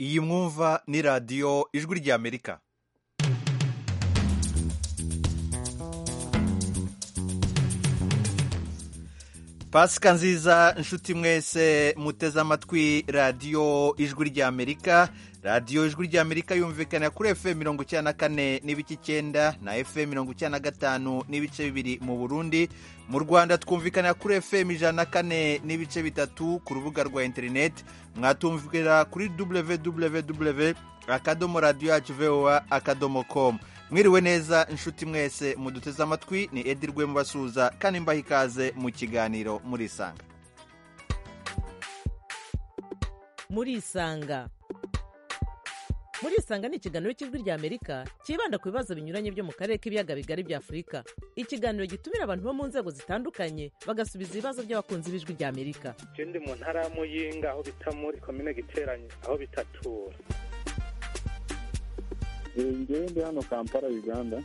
iyi mwumva ni radiyo ijwi ry'amerika pasika nziza inshuti mwese muteze amatwi radiyo ijwi ry'amerika radiyo ijwi ry'amerika yumvikana kuri efuperi mirongo icyenda na kane n'ibice icyenda na efuperi mirongo icyenda na gatanu n'ibice bibiri mu burundi mu rwanda twumvikana kuri efuperi ijana na kane n'ibice bitatu ku rubuga rwa interineti mwatumvira kuri www akadomo radiyo yacu vowa akadomo komu mwiriwe neza inshuti mwese muduteze amatwi ni edi rwe mubasuhuza kandi mbaha ikaze mu kiganiro murisanga murisanga murisanga ni ikiganiro cy'ijwi ry'amerika cyibanda ku bibazo binyuranye byo mu karere k'ibiyaga bigari bya afurika ikiganiro gitumira abantu bo mu nzego zitandukanye bagasubiza ibibazo by'abakunzi b'ijwi ry'amerika icyo ndi mu ntara ya muyinga aho bita muri komine giteranye aho bitatura ngewe ndi hano kampala uganda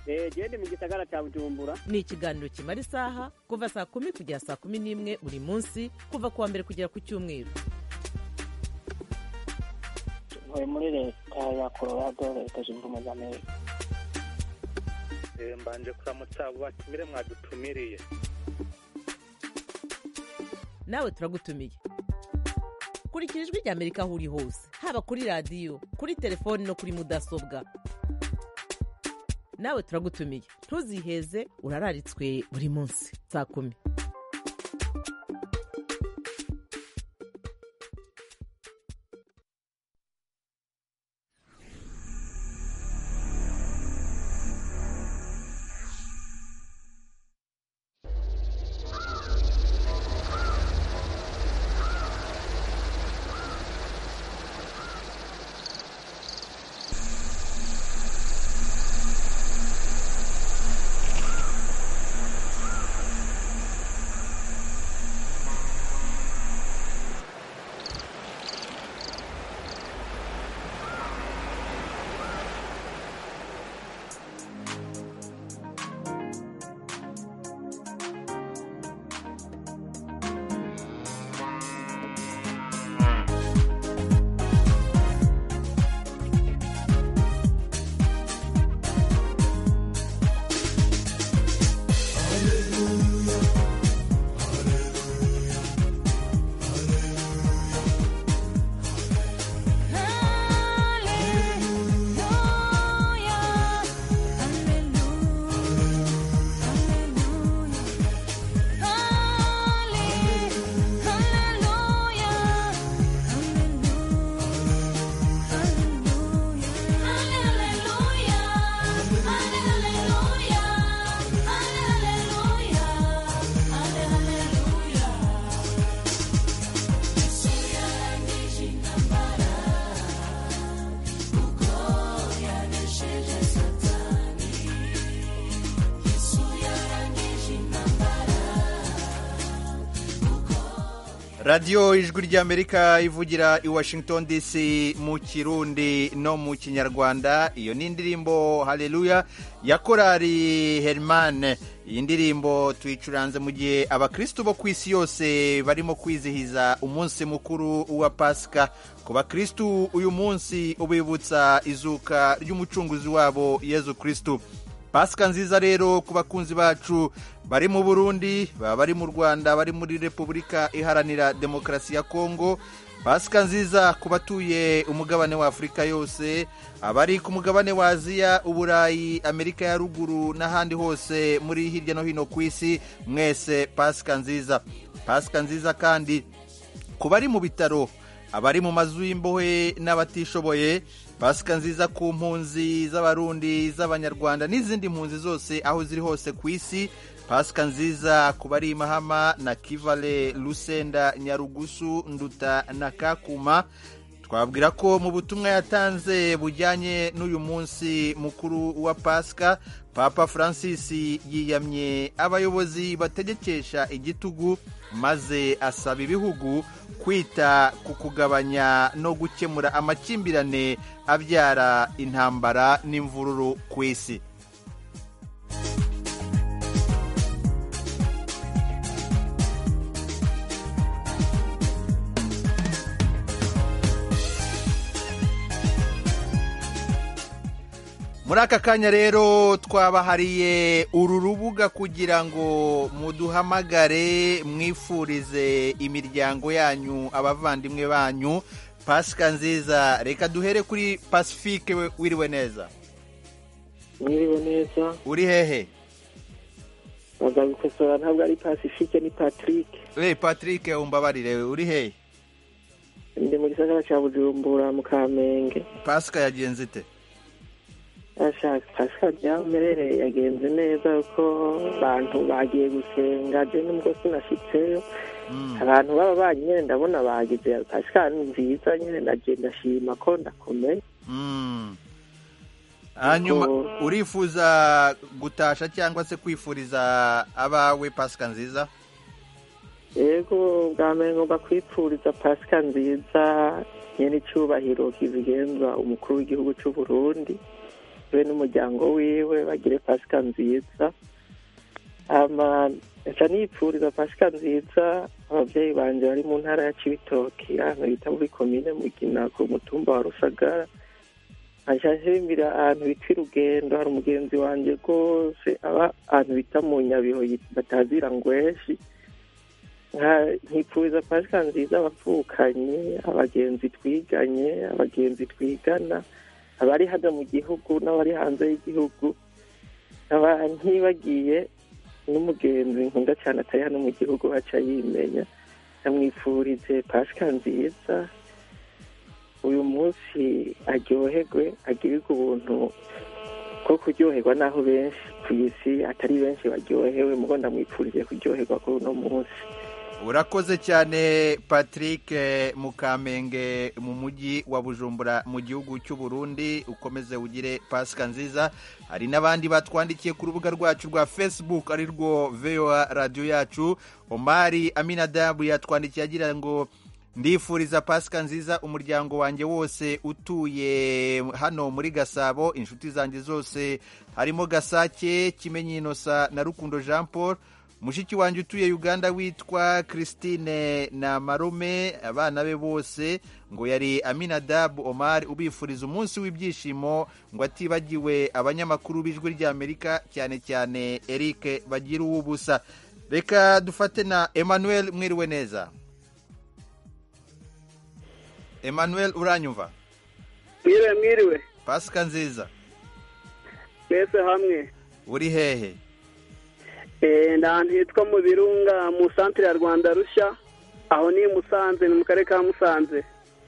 genda mu gisagara cya bujumbura ni ikiganiro kimara isaha kuva saa kumi kugera saa kumi n'imwe buri munsi kuva ku wa mbere kugera ku cyumweru tuvuye muri leta ya colorado leta zunze ubumwe za amerika mbanje kuramutsa abo batumire mwadutumiriye nawe turagutumiye kurikira ijwi ry'amerika aho uri hose haba kuri radiyo kuri telefoni no kuri mudasobwa nawe turagutumiye ntuziheze urararitswe buri munsi saa kumi radiyo ijwi ry'amerika ivugira i washington dc mu kirundi no mu kinyarwanda iyo ni indirimbo hareruya ya korari herimane iyi ndirimbo tuyicuranze mu gihe abakirisitu bo ku isi yose barimo kwizihiza umunsi mukuru wa pasika ku bakirisitu uyu munsi ubibutsa izuka ry'umucunguzi wabo yezu kirisitu pasika nziza rero ku bakunzi bacu bari mu burundi baba bari mu rwanda bari muri repubulika iharanira demokarasi ya kongo pasika nziza ku batuye umugabane wa afurika yose abari ku mugabane wa aziya uburayi amerika ya ruguru n'ahandi hose muri hirya no hino ku isi mwese pasika nziza pasika nziza kandi ku bari mu bitaro abari mu mazu y'imbohe n'abatishoboye pasika nziza ku mpunzi z'abarundi z'abanyarwanda n'izindi mpunzi zose aho ziri hose ku isi pasika nziza ku bari mahama na kivale rusenda nyarugusu nduta na kakuma twabwira ko mu butumwa yatanze bujyanye n'uyu munsi mukuru wa pasika papa francis yiyamye abayobozi bategekesha igitugu maze asaba ibihugu kwita ku kugabanya no gukemura amakimbirane abyara intambara n'imvururu ku isi muri aka kanya rero twabahariye uru rubuga kugira ngo muduhamagare mwifurize imiryango yanyu abavandimwe banyu pasika nziza reka duhere kuri pacifique we- wiriwe neza mwiriwe neza uri hehe bagabikosora ntabwo ari pacifique ni patrick we patrick umbabarire uri hehe ndi mu gisagara cya bujumbura mu kamenge pasika yagenze ite ashaka pasika ryamerereye yagenze neza kuko abantu bagiye gusenga je nubwo sinashitseyo Mm. abantu baba banyine ndabona bagize pasika ni nziza nyine ndagenda ndashima ko ndakomeye Mm. hanyuma Kuko- urifuza gutasha cyangwa se kwifuriza abawe pasika nziza yego bwa mbere ngomba kwipfuriza pasika nziza nyene icyubahiro kizigenza umukuru w'igihugu cy'u Burundi we n'umuryango wiwe bagire pasika nziza ama nca nipfuriza pasika nziza ababyeyi banje bari mu ntara ya cibitoki ahantu bita muri komine mugina ku mutumba wa rusagara nkaca nshirimbira ahantu bita irugendo hari umugenzi wanje rwose aba ahantu bita mu nyabiho yit- batazira ngweshi Nka- nkipfuriza pasika nziza abavukanye abagenzi twiganye abagenzi twigana abari hano mu gihugu n'abari hanze y'igihugu nkaba ntibagiye n'umugenzi nkunda cyane atari hano mu gihugu aca yimenya namwifurize pasika nziza uyu munsi aryoherwe agirirwe ubuntu bwo kuryoherwa n'aho benshi ku isi atari benshi baryohewe mugo ndamwipfurije kuryoherwa kuri uno munsi urakoze cyane patrick eh, mukamenge mu mujyi wa bujumbura mu gihugu cy'u burundi ukomeze ugire pasika nziza hari n'abandi batwandikiye ku rubuga rwacu rwa facebook ari rwo voa radiyo yacu omari aminadabu yatwandikiye agira ngo ndifuriza pasika nziza umuryango wanjye wose utuye hano muri gasabo inshuti zanjye zose harimo gasake kimenyi inosa na rukundo jean paul mushiki wanjye utuye uganda witwa christine na marume abana be bose ngo yari aminadabu omar ubifuriza umunsi w'ibyishimo ngo atibagiwe abanyamakuru b'ijwi ry'amerika cyane cyane eric bagira uw'ubusa reka dufate na emmanuel mwiriwe neza emmanuel uranyumva mwiriwe mwiriwe pasika nziza mwese hamwe uri hehe Eh, ndi ahantu hitwa mu birunga mu santire ya rwanda rushya aho ni i musanze ni mu karere ka musanze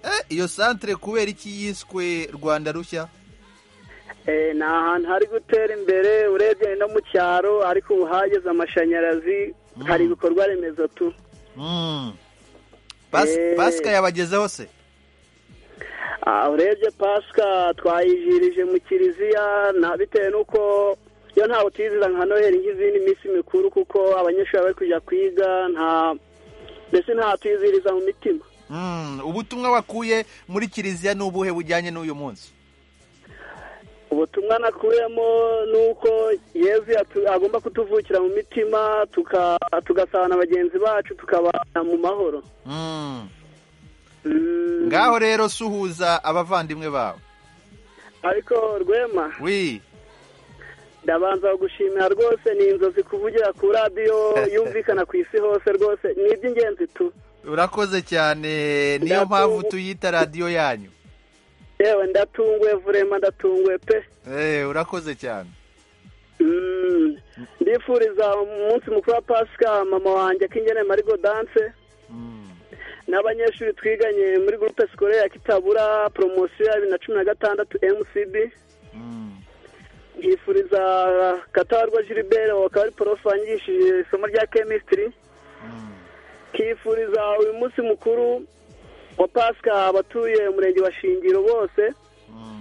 Eh, iyo santere kubera iki yiswe rwanda rushya Eh, ni ahantu hari gutera imbere urebye ni no mu cyaro ariko ubu hageze amashanyarazi hari ibikorwa remezo tu Mm. Pas- Eh. pasika yabagezeho se Ah, urebye pasika twayijirije mu kiliziya na bitewe n'uko yo ntawe utizira nka noheli nk'izindi minsi mikuru kuko abanyeshuri bari kujya kwiga nta mbese nta twiziriza mu mitima Mm, ubutumwa wakuye muri kiliziya ni ubuhe bujyanye n'uyu munsi ubutumwa nakuyemo ni uko yezu yatu- agomba kutuvukira mu mitima tuka- tugasabana bagenzi bacu tukabana mu mahoro Mm. Mm, ngaho rero suhuza abavandimwe bawe ariko rwema wi ndabanza gushimira rwose ni inzozi kuvugira ku radiyo yumvikana ku isi hose rwose ni iby'ingenzi tu urakoze cyane niyo Ndatungu- mpamvu tuyita radiyo yanyu yewe ndatunguwe vurema ndatunguwe pe Eh, urakoze cyane Mm, ndifuriza umunsi mukuru wa pasika mama wanjye akingene marigo danse Mm. n'abanyeshuri twiganye muri gurupe sikore ya kitabura poromosiyo ya bibiri na cumi na gatandatu mcb Mm. nkifuriza katabarwa gilbert wakaba ari porofe wanyigishije isomo rya kemisitiri Mm. nkifuriza uyu munsi mukuru wa pasika abatuye umurenge wa shingiro bose Mm.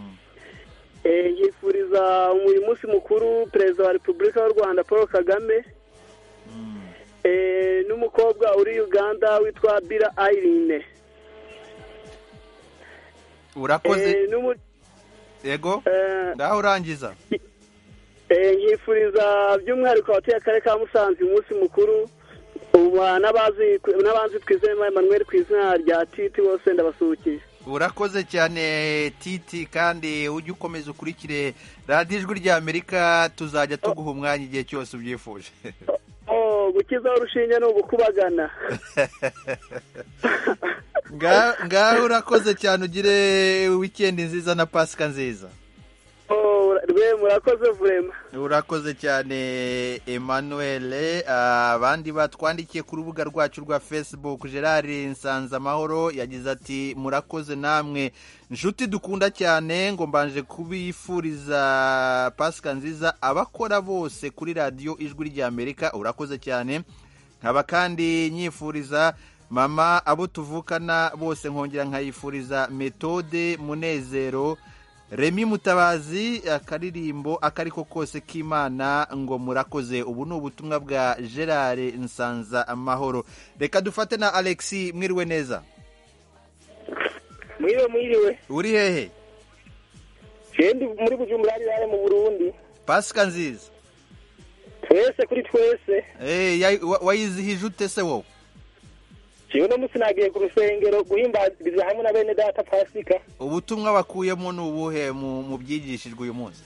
Eh, nkifuriza uyu munsi mukuru perezida wa repubulika y'u rwanda paul kagame Mm. eh, n'umukobwa uri uganda witwa bira ayirine urakoze yego ngaho urangiza nkifuriza by'umwihariko abatuye akarere ka musanze uyu munsi mukuru uba n'abazi n'abanzi twizeye emmanuel ku izina rya titi bose ndabasuhukije urakoze cyane titi kandi ujye ukomeza ukurikire radiyo ijwi rya amerika tuzajya tuguha umwanya igihe cyose ubyifuje Oh, gukizaho urushinge ni ugukubagana Nga- ngaho urakoze cyane ugire wikendi nziza na pasika nziza Oh, rwe murakoze vurema urakoze cyane emmanuel Ah, abandi batwandikiye ku rubuga rwacu rwa facebook gerard nsanzamahoro yagize ati murakoze namwe nshuti dukunda cyane ngo mbanje kubifuriza pasika nziza abakora bose kuri radiyo ijwi ry'amerika urakoze cyane nkaba kandi nyifuriza mama abo tuvukana bose nkongera nkayifuriza metode munezero remi mutabazi akaririmbo akariko kose k'imana ngo murakoze ubu ni ubutumwa bwa gerard nsanza amahoro reka dufate na alexi mwiriwe neza mwiriwe mwiriwe uri hehe jendi muri bujumbura hariya mu burundi pasika nziza twese kuri twese Eh, yayi- wa- wayizihije ute se wowe jewe no munsi nagiye ku rusengero guhimbariza hamwe na bene data pasika ubutumwa bakuyemo ni ubuhe mu mu byigishijwe uyu munsi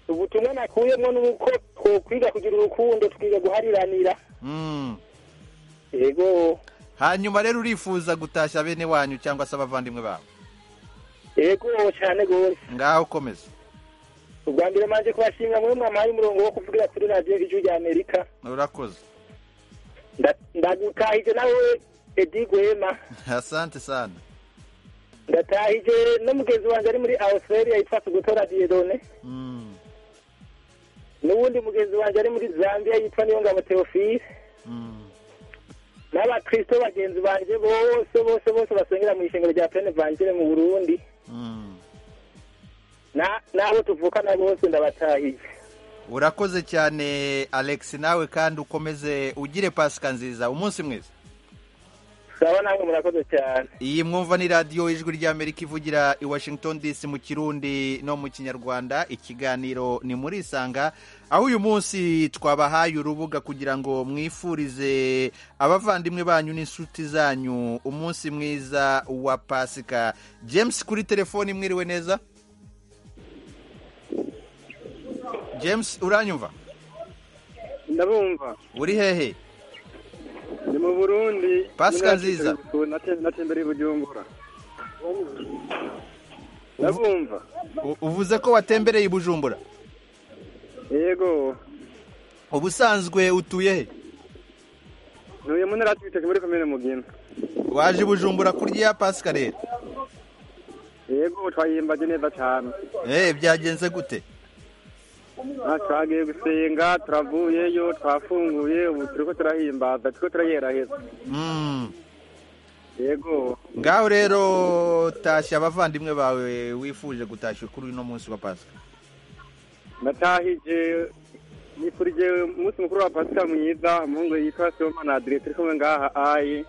ubutumwa nakuyemo ni uko twokwiga kugira urukundo tukiga guhariranira Mm. yego hanyuma rero urifuza gutashya bene wanyu cyangwa se abavandimwe babo yego cyane rwose ngaho ukomeza ubwa mbere manje kubashimira mwe mwamuhaye umurongo wo kuvugira kuri radiyo ijwi rya amerika urakoze Nda- ndagutahije nawe edi gwema asante sana ndatahije n'umugenzi wanjye ari muri australia yitwa sugutora diyedone Mm. n'uwundi mugenzi wanjye ari muri zambia yitwa niyongabo theophile Mm. n'abakristo bagenzi banjye bose bose bose basengera mu ishengero rya pene vangire mu burundi Mm. Na- n'abo tuvukana bose ndabatahije urakoze cyane alex nawe kandi ukomeze ugire pasika nziza umunsi mwiza saba namwe murakoze cyane iyi mwumva ni radiyo ijwi ry'amerika ivugira i washington dc mu kirundi no mu kinyarwanda ikiganiro ni muri isanga aho uyu munsi twabahaye urubuga kugira ngo mwifurize abavandimwe banyu n'inshuti zanyu umunsi mwiza wa pasika james kuri telefoni mwiriwe neza james uranyumva ndabumva uri hehe ni mu burundi Pasika nziza. natembere bujumbura ndabumva U- uvuze ko watembereye i bujumbura yego ubusanzwe utuye he ntuye mu ntara twiteke muri komine mugina waje i bujumbura kurya iya pasika rero yego twayimbaje neza cyane Eh, byagenze gute Ah, twagiye gusenga turavuyeyo twafunguye ubu turiko turahimbaza turiko turayeraheza Mm. yego ngaho rero tashya abavandimwe bawe wifuje gutashya kuri uno munsi wa pasika natahije nifurije umunsi mukuru wa pasika mwiza umuhungu yitwa sibomana adire turi kumwe ngaha ayi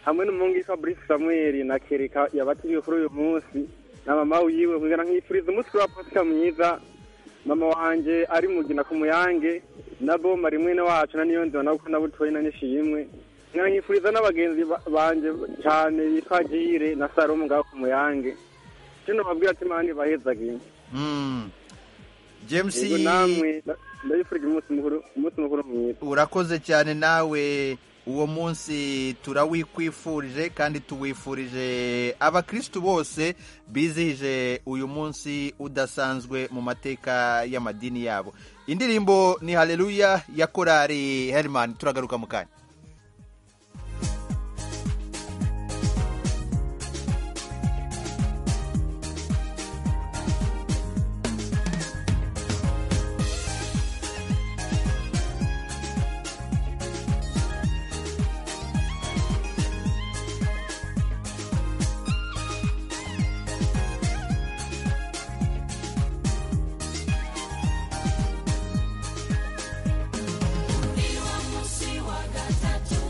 hamwe n'umuhungu yitwa burifu samuel na kereka yabatiriwe kuri uyu munsi na mama wiwe kugira nkifuriza umunsi mukuru wa pasika mwiza mama wanje ari mugina ku muyange na boma rimwe na wacu na niyo nzima nabwo na butoyi na nishimwe nkana nkifuriza n'abagenzi ba- banje cyane bitwa jire na salomo ngaho ku muyange kino babwira ati mani bahezagiye Mm. james Yego namwe ndabifurije umunsi mukuru umunsi mukuru mwiza urakoze cyane nawe uwo munsi turawikwifurije kandi tuwifurije abakristu bose bizihije uyu munsi udasanzwe mu mateka y'amadini yabo indirimbo ni haleluya ya korari herman turagaruka mu kanya Munsi wa gatatu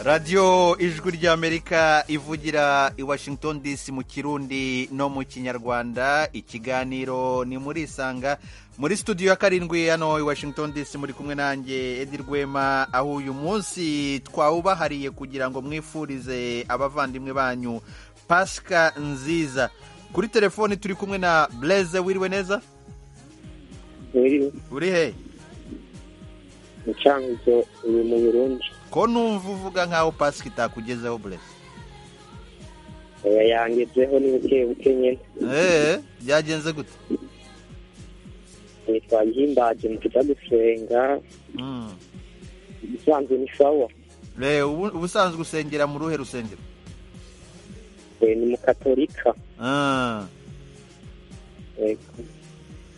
radiyo ijwi ry'amerika ivugira i washington dc mu kirundi no mu kinyarwanda ikiganiro ni muri isanga muri studio ya karindwi hano i washington dc muri kumwe nanjye edi rwema aho uyu munsi twawubahariye kugira ngo mwifurize abavandimwe banyu pasika nziza kuri telefoni turi kumwe na bureze wiriwe neza uri he mucanguzo uri mu burundi ko numva uvuga nkaho pasika itakugezeho bureze oya yangezeho ni buke buke nyine eee byagenze gute Eh, twagihimbaje mu kuja gusenga Mm. usanzwe ni sawa re ubu- ubusanzwe usengera mu ruhe rusengero Eh, ni mukatolika Ah. Yego.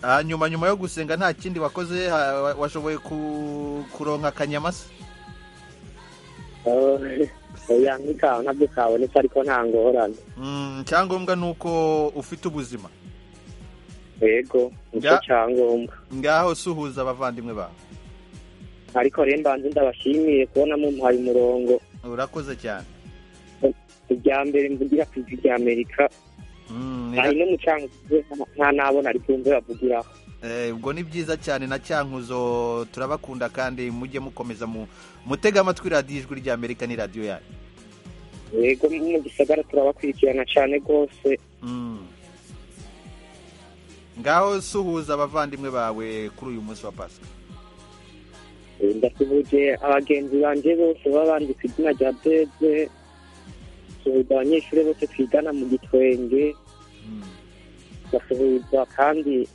hanyuma nyuma yo gusenga nta kindi wakoze ha- wa- washoboye ku- kuronka akanyamasa Oh, oya nk'ikawa ntabyo kabonetse ariko nta ngorane Mm, icyangombwa ni uko ufite ubuzima yego nicyo Ya. cyangombwa ngaho suhuza abavandimwe bawe ariko rero mbanze ndabashimiye kubona mumuhaye umurongo urakoze cyane irya mbere mvugira ku ijwi rya amerika Mm, ni- hari n'umucanguzo nta nabona ariko wumve bavugiraho Eh, ubwo ni byiza cyane na cyankuzo turabakunda kandi mujye mukomeza mu mutega amatwi radiyo ijwi ry'amerika ni radiyo yanyu yego mu gisagara turabakurikirana cyane rwose Mm. ngaho suhuza abavandimwe bawe kuri uyu munsi wa pasika ndasubuje abagenzi banjye bose baba banditse izina rya beze ndasuhuza abanyeshuri bose twigana mu gitwenge Mm. ndasuhuza kandi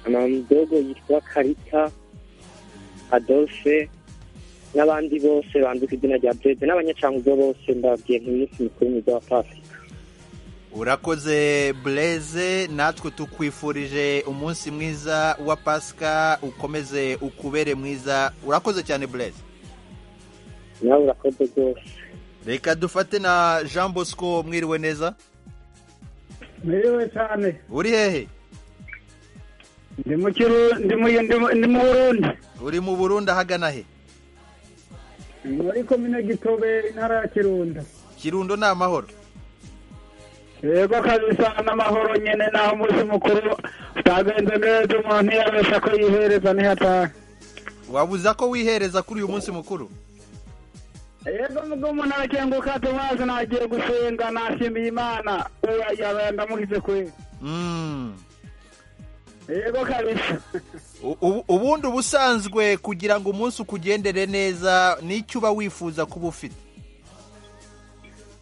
amadogo yitwa karita adolphe n'abandi bose banditse izina rya beze n'abanyacanguzo bose ndababwiye nk'iminsi mikuru myiza wa pasika urakoze bureze natwe tukwifurije umunsi mwiza wa pasika ukomeze ukubere mwiza urakoze cyane bureze nawe urakoze rwose reka dufate na jean bosco mwiriwe neza Mwiriwe cyane uri hehe ndi mu Kiru- ndi mu- ndi mu- ndi mu Burundi uri mu burundi ahagana he Ni muri komine Gitobe intara ya Kirundo kirundo ni amahoro yego kabisa n'amahoro nyene naho umunsi mukuru utagenze neza umuntu yarabesha ko yihereza ntihatahe wabuza ko wihereza kuri uyu munsi mukuru yego mugo umuntu arakenguka tumaze nagiye gusenga nashimiye imana uya yaba ndamugize kwera Mm. yego kabisa U- ubu- ubundi ubusanzwe kugira ngo umunsi ukugendere neza nicyo uba wifuza kuba ufite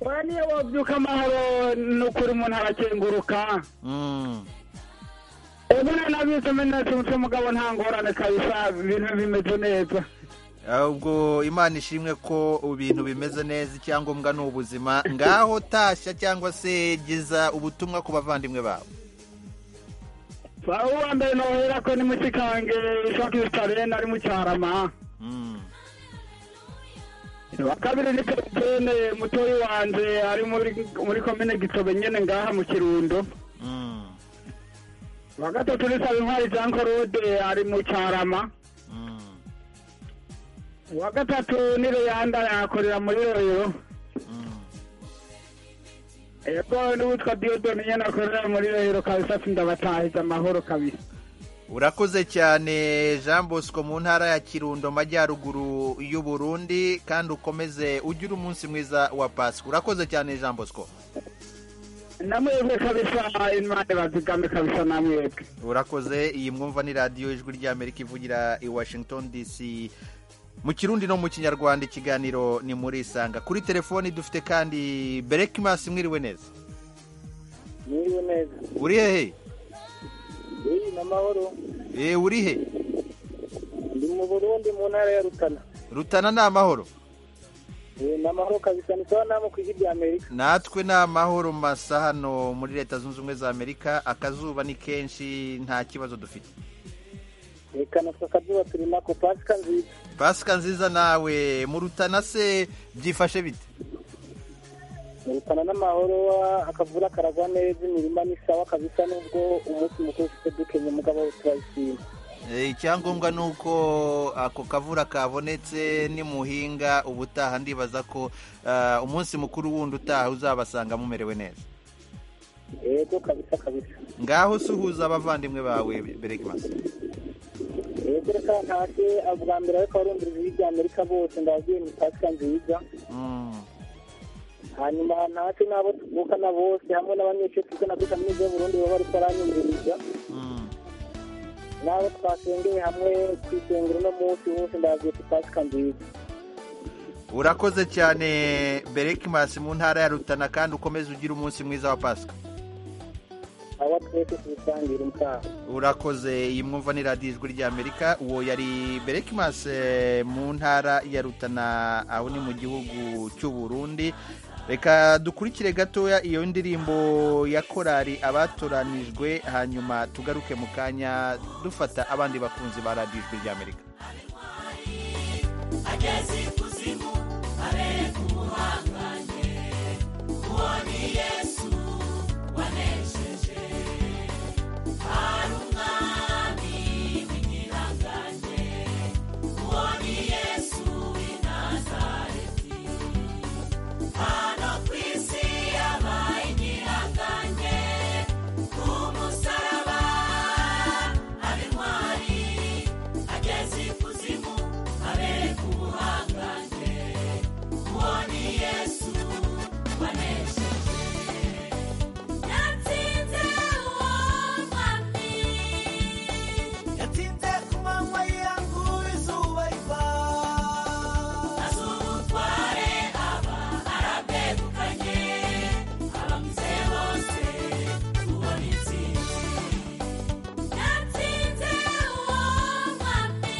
oya niyo wovyuka amahoro n'ukuri umuntu arakenguruka Mm. ubu nanabitse iminsi mutwe mugabo nta ngorane kabisa ibintu bimeze neza ahubwo imana ishimwe ko ibintu bimeze neza icyangombwa ni ubuzima ngaho tashya cyangwa se geza ubutumwa ku bavandimwe bawe aho uwa mbere nohera ko ni mu kikange shakisitare nari mu cyarama Mm. uwa kabiri ni kapitene mutoyi wanje ari muri muri komine gitobe nyene ngaha mu kirundo Mm. uwa gatatu ni sabintwari jean claude ari mu cyarama Mm. uwa gatatu ni reyanda yakorera muri royo Mm. yego n'uwitwa diodoni nyene akorera muri royo kabisa sindabatahiza amahoro kabisa urakoze cyane jean bosco mu ntara ya kirundo majyaruguru y'u burundi kandi ukomeze ugire umunsi mwiza wa pasika urakoze cyane jean bosco namwebwe kabisa imana bazigame kabisa namwebwe urakoze iyi mwumva ni radiyo ijwi ry'amerika ivugira i washington dc mu kirundi no mu kinyarwanda ikiganiro ni muri isanga kuri telefoni dufite kandi berekimasi mwiriwe neza mwiriwe neza uri hehe uri n'amahoro e uri he ndi mu burundi mu ntara ya rutana rutana ni amahoro ni amahoro kabisa ni sawa n'amo ku ijwi rya amerika natwe ni amahoro masa hano muri leta zunze ubumwe za amerika akazuba ni kenshi nta kibazo dufite reka na twe akazuba turi nako pasika nziza pasika nziza nawe mu rutana se byifashe bite rutana n'amahoro akavura karagwa neza imirima ni sawa kabisa nubwo umunsi mukuru ufite dukenye mugabo turayishima Eh, icyangombwa ni uko ako kavura kabonetse nimuhinga ubutaha ndibaza ko ah, umunsi mukuru wundi utaha uzabasanga mumerewe neza yego kabisa kabisa ngaho suhuza abavandimwe bawe beregimasi yego reka ntashye ubwa mbere ariko abarumvirizi by'amerika bose ndabagiye mu pasika nziza hanyuma ntashye n'abo tuvukana bose hamwe n'abanyeshuri tugana kuri kaminuza y'uburundi baba bari baranyumviriza n'abo twasengeye hamwe ku isengero uno munsi bose ndabagiye ku pasika nziza urakoze cyane berekimasi mu ntara ya rutana kandi ukomeze ugire umunsi mwiza wa pasika abo twese tubisangira umutaha urakoze iyi mwumva ni radiyo ijwi ry'amerika uwo yari berekimasi eh, mu ntara ya rutana aho ni mu gihugu cy'u Burundi reka dukurikire gatoya iyo ndirimbo ya korari abatoranijwe hanyuma tugaruke mu kanya dufata abandi bakunzi ba radiyo ijwi ry'amerika yatinze ku manywa yangu izuba riva azutware aba arabegukanye abamizeye bose tubona intsinzi yatsinze uwo mwami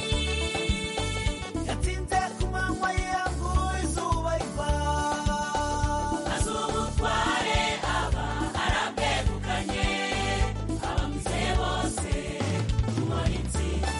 yatinze ku manywa yangu izuba riva azutware aba arabegukanye abamizeye bose tubona intsinzi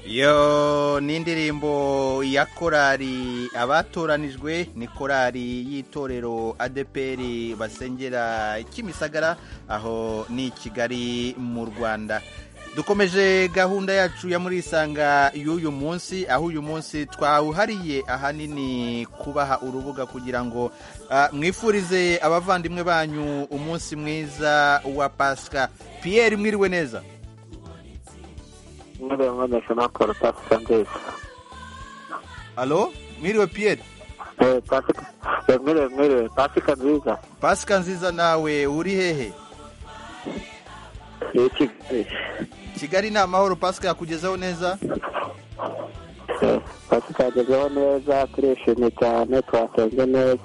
Yo ni indirimbo ya korari abatoranijwe ni korari y'itorero adeperi basengera kimisagara aho ni i kigali mu rwanda dukomeje gahunda yacu ya muri isanga y'uyu munsi aho uyu munsi twawuhariye ahanini kubaha urubuga kugira ngo ah, mwifurize abavandimwe banyu umunsi mwiza wa pasika piyeri mwiriwe neza mwiriwe mwemeze nakora pasika nziza alo mwiriwe piyeri Eh, pasika eh, mwiriwe mwiriwe pasika nziza pasika nziza nawe uri hehe Eh, Kigali. kigali ni amahoro pasika yakugezeho neza Eh, pasika yagezeho neza turishimye cyane twasenze neza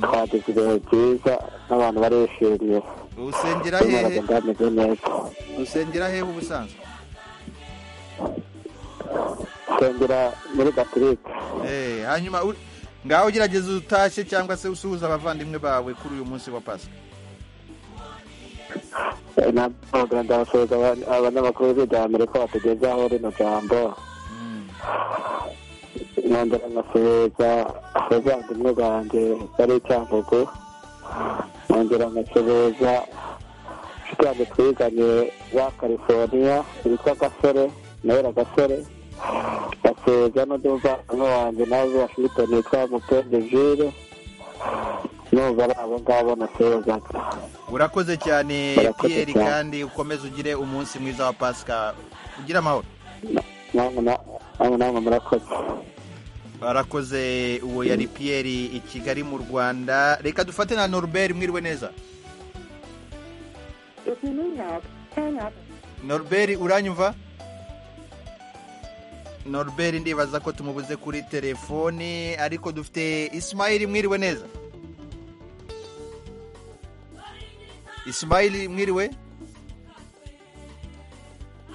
twagize ibihe byiza n'abantu barishimye usengera Turimo hehe baragenda bameze neza usengera hehe ubusanzwe nsengera muri gaturike Eh, hanyuma uri- ngaho ugerageza utashye cyangwa se usuhuza abavandimwe bawe kuri uyu munsi wa pasika Eh, ntabwo ndabasuhuza aba- abanyamakuru b'iryamerika batugezaho rino jambo nongera nkasuhuza abavandimwe banjye bari icyangugu nongera nkasuhuza inshuti yanjye twiganye ba californiya witwa gasore nawe na gasore gasuhuza n'undi muvandimwe wanjye nawe washington witwa mukende jire numva ari abo ngabo nasuhuzaga urakoze cyane Urakoze piyeri cyane. kandi ukomeze ugire umunsi mwiza wa pasika ugire amahoro namwe na- namwe namwe murakoze barakoze uwo yari piyeri i kigali mu rwanda reka dufate na norbert mwiriwe neza norbert uranyumva Norbert ndibaza ko tumubuze kuri telefoni ariko dufite Ismail mwiriwe neza Ismail mwiriwe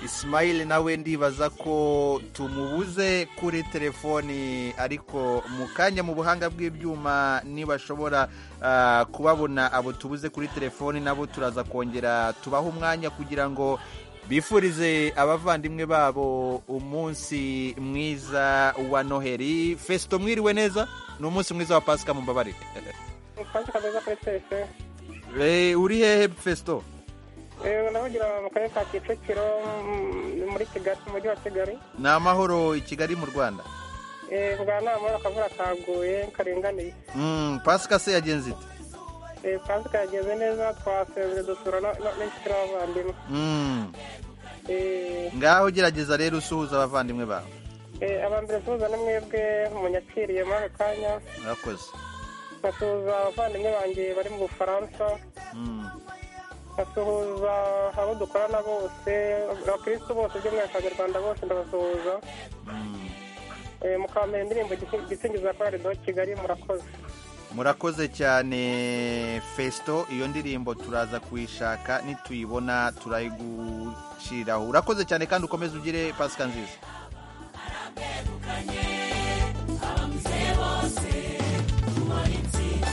Ismail nawe ndibaza ko tumubuze kuri telefoni ariko mu kanya mu buhanga bw'ibyuma nibashobora ah, kubabona abo tubuze kuri telefoni nabo turaza kongera tubaha umwanya kugira ngo bifurize abavandimwe babo umunsi mwiza wa noheri fesito mwiriwe neza ni umunsi mwiza wa pasika mumbabarire Mufashe kabeza kuri twese. Eh, uri hehe fesito Eh, navugira mu karere ka Kicukiro mm, muri Kigali mu mujyi wa Kigali. ni amahoro i kigali mu rwanda Eh, bwa nama akavura kaguye karinganiye. Mm, pasika se yagenze ite Eh, pasika yageze neza twasezeye dusura no- no- n'inshuti n'abavandimwe. Mm. Eh, ngaho gerageza rero usuhuza abavandimwe bawe eh, abambere suhuza na mwebwe munyakiriye muri aka kanya murakoze nkasuhuza abavandimwe banjye bari mu Bufaransa Mm. nkasuhuza abo dukorana bose abakirisitu bose by'umwihariko abanyarwanda bose ndabasuhuza Eh, mukambera indirimbo Igisi- igisingiza korali do kigali murakoze murakoze cyane fesito iyo ndirimbo turaza kuyishaka nituyibona turayiguciraho urakoze cyane kandi ukomeze ugire pasika nziza abamuzeye bose tubona intsinzi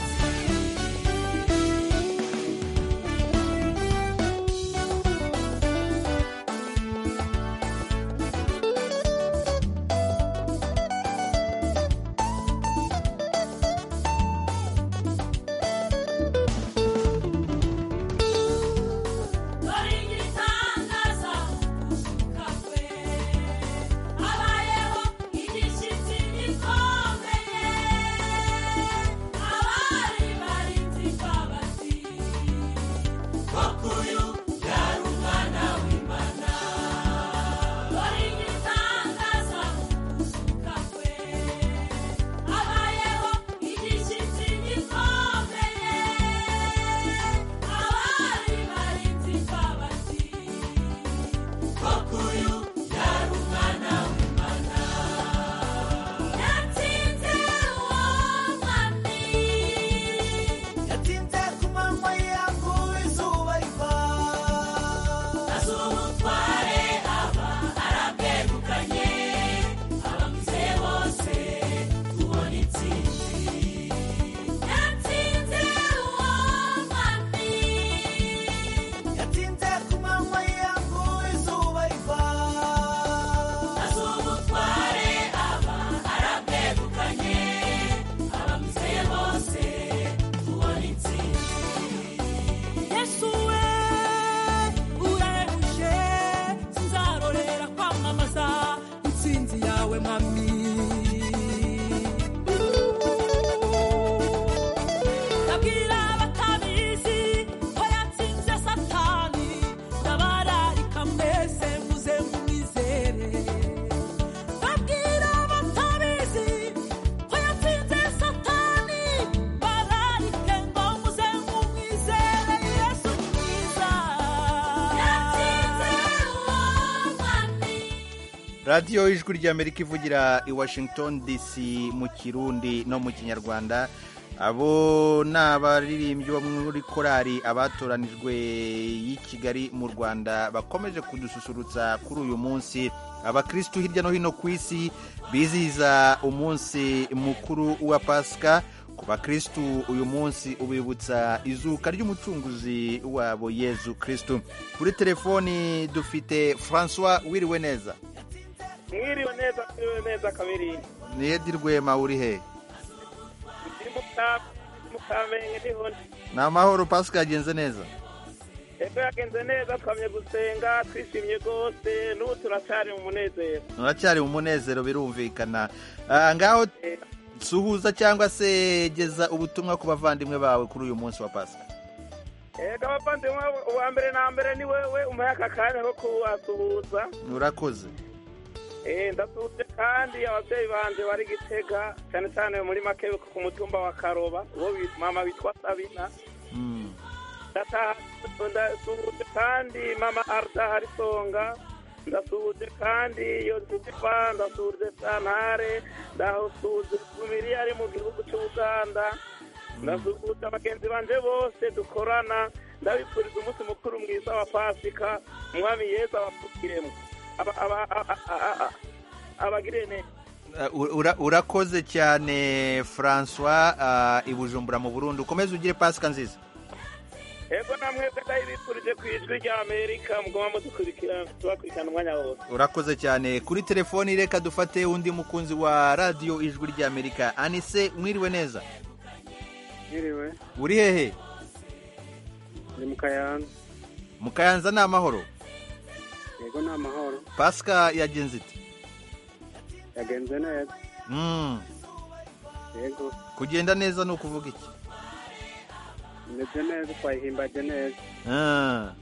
dore igitangaza gushuka kwe habayeho igishyitsi gikomeye abari barinzi babati koko uyu yari umwana w'imana dore igitangaza gushuka kwe habayeho igishyitsi gikomeye abari barinzi babati koko uyu yari umwana w'imana yatsinze uwo mwami Yatinze ku manywa yangu izuba riva azura umutware aba arabwegukanye abamuzeye bose tubona intsinzi yatsinze uwo mwami Yatinze ku manywa yangu izuba riva azura umutware aba arabwegukanye abamuzeye bose tubona intsinzi yesu we urahuje sinzarorera kwamamaza intsinzi yawe mami ndabwira abatabizi ko yatsinze satani ndabararika mbese muze mumwizere ndabwira abatabizi ko yatsinze satani bararike ngo muze mumwizere yesu mwiza yatsinze umwami radiyo ijwi ry'amerika ivugira i washington dc mu kirundi no mu kinyarwanda abo ni abaririmbyi bo muri korali abatoranijwe y'i kigali mu rwanda bakomeje kudususurutsa kuri uyu munsi abakirisitu hirya no hino ku isi bizihiza umunsi mukuru wa pasika ku bakirisitu uyu munsi ubibutsa izuka ry'umucunguzi wabo yezu kirisitu kuri telefoni dufite francois wiriwe neza mwiriwe neza mwiriwe neza kabiri niyedi rwema uri he ndi mu Ka- ndi mu kamenge ndiho ni amahoro pasika yagenze neza ejo yagenze neza twamye gusenga twishimye rwose n'ubu turacyari mu munezero uracyari mu munezero birumvikana Ah, ngaho suhuza cyangwa se geza ubutumwa ku bavandimwe bawe kuri uyu munsi wa pasika ego abavandimwe uwa mbere na mbere ni wewe umuhe aka kanya ko kuwasuhuza urakoze Eh, ndasuhuje kandi ababyeyi banje bari gitega cyane cyane muri make ku mutumba wa karoba uwo wi- mama witwa sabina ndataha ndasuhuje kandi mama arda harisonga ndasuje kandi iyo nziva ndasuje santare ndasuje tumiri ari mu gihugu cy'ubuganda ndasuje abagenzi banje bose dukorana ndabifuriza umunsi mukuru mwiza wa pasika umwami yesu abapfukiremo aba- aba- a- a- a- a- abagire neza Uh, ura- urakoze cyane francois uh, i bujumbura mu burundi ukomeze ugire pasika nziza ego namwe ndabifurije ku ijwi rya amerika mugomba mudukurikirana tubakurikirana umwanya wose urakoze cyane kuri telefoni reka dufate undi mukunzi wa radiyo ijwi ry'amerika anise mwiriwe neza Mwiriwe, uri hehe ndi mu Kayanza. mu kayanza ni amahoro Yego ni amahoro. pasika yagenze ite Yagenze neza. Mm, Yego, kugenda neza ni ukuvuga iki imeze neza, twayihimbaje neza. Ah,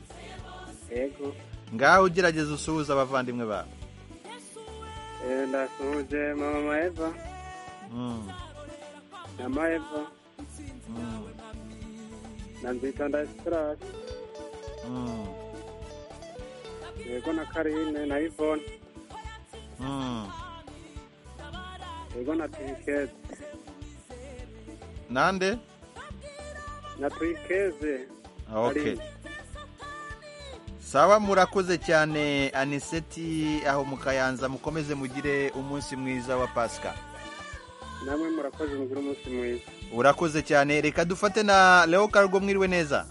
Yego, ngaho ugerageza usuhuze abavandimwe bawe eh, ndasuhuje mama Eva Mm, na Maeva mm, na Nzitonda Silas. mm, Yego na Karine na Yvonne. mm. Yego na Trikeze. nande Na Trikeze. Okay. sawa murakoze cyane aniseti aho mu kayanza mukomeze mugire umunsi mwiza wa pasika Namwe murakoze mugire umunsi mwiza. urakoze cyane reka dufate na leo kargo mwiriwe neza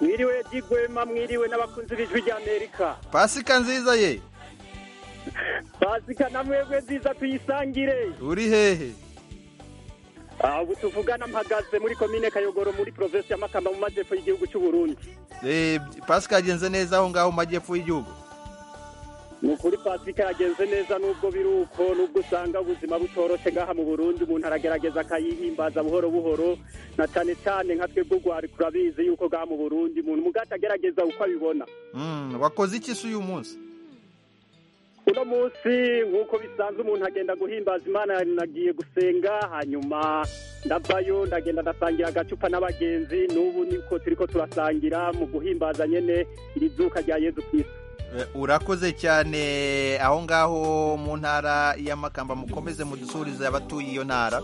mwiriwe digwema mwiriwe n'abakunzi b'ijwi rya amerika pasika nziza ye pasika namwebwe nziza tuyisangire uri hehe Ah, ubu tuvugana mpagaze muri komine kayogoro muri provinsi ya makamba mu majyepfo y'igihugu cy'u burundi Eh, pasika yagenze neza aho ngaho mu majyepfo y'igihugu ni ukuri pasika yagenze neza n'ubwo biri uko n'ubwo usanga ubuzima butoroshe ngaha mu burundi umuntu aragerageza akayihimbaza buhoro buhoro na cyane cyane nka twebwe urwari turabizi yuko ngaha mu burundi umuntu mugati agerageza uko abibona Mm, wakoze iki se uyu munsi uno munsi nk'uko bisanzwe umuntu agenda guhimbaza imana nagiye gusenga hanyuma ndavayo ndagenda ndasangira agacupa n'abagenzi n'ubu niko turi ko turasangira mu guhimbaza nyene iri zuka rya yezu kristo Eh, urakoze cyane aho ngaho mu ntara y'amakamba mukomeze mudusurize abatuye iyo ntara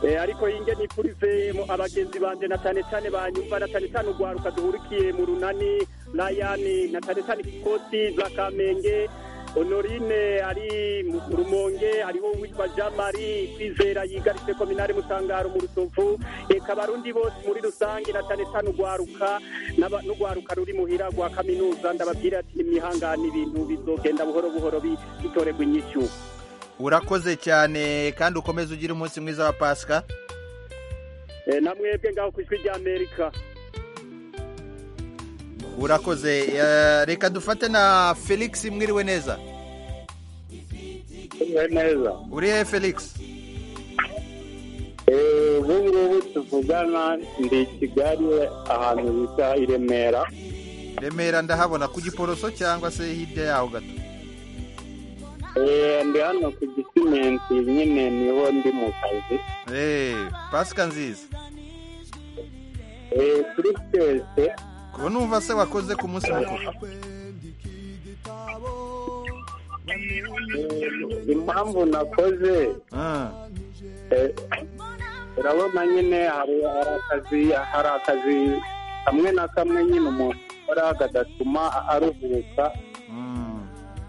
Eh, ariko inge nipurize mu abagenzi banje na cyane cyane banyumva na cyane cyane urwaruka duhurikiye mu runani rayani na cyane cyane kikoti za kamenge honorine ari mu rumonge ariho witwa jean marie kwizera yigaritse kominare mutangaro mu rutovu reka abarundi bose muri rusange na cyane cyane urwaruka n'aba- n'urwaruka ruri muhira rwa kaminuza ndababwira ati nimwihangane ibintu bizogenda buhoro buhoro bi- bitorerwa inyishu urakoze cyane kandi ukomeze ugire umunsi mwiza wa pasika Eh, namwebwe ngaho ku ijwi rya amerika urakoze Eh, reka dufate na felix mwiriwe neza Tumwe neza uri hehe felix Eh, ubu ngubu tuvugana ndi i kigali ahantu bita i remera remera ndahabona ku giporoso cyangwa se hirya yaho gato Eh, ndi hano ku gisimenti nyine niho ndi mu kazi Eh, pasika nziza Eh, kuri twese kuba numva se wakoze ku munsi mukuru Eh, impamvu nakoze eh, urabona nyine hari hari akazi hari akazi kamwe na kamwe nyine umuntu akora kadatuma aruhuka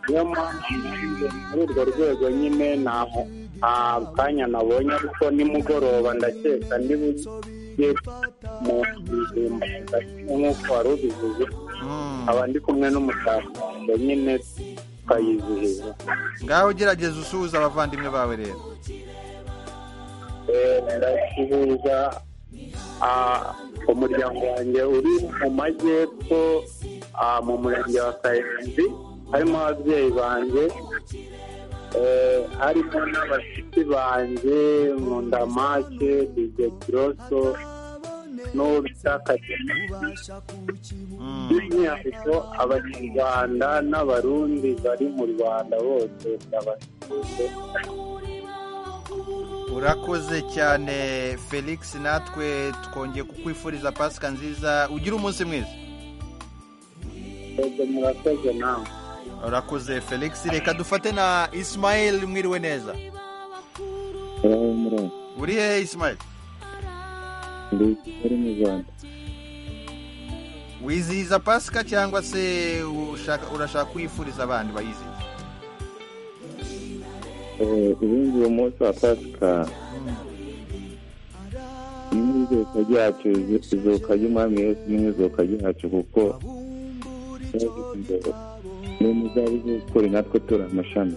niyo mpamvu muri urwo rwego nyine ntaho nta kanya nabonye ariko nimugoroba ndakeka ndi bujye mu bijumba nk'uko wari ubivuze aba ndi kumwe n'umushaka wanjye nyine tukayizihiza ngaho ugerageza usuhuza abavandimwe bawe rero Eh, ndasuhuza ah, umuryango wanjye uri mu majyepfo ah, mu murenge wa kayenzi harimo ababyeyi banjye eh, harimo n'abashyitsi banjye mu ndamake dije kiroso n'ubutakagira by'umwihariko abanyarwanda n'abarundi bari mu rwanda bose ndabasuhuje urakoze cyane felix natwe twongeye kukwifuriza pasika nziza ugire umunsi mwiza ego murakoze nawe urakoze felix reka dufate na isimayeli mwiriwe neza urahumura uri hehe isimayeli ndi muri mu rwanda wizihiza pasika cyangwa se ushaka- urashaka kuyifuriza abandi bayizihiza Eh, ubundi uwo munsi wa pasika n'izuka ryacu izuka ry'umwami yesu n'izuka ryacu kuko ni umuzabi w'ukuri natwe turi amashami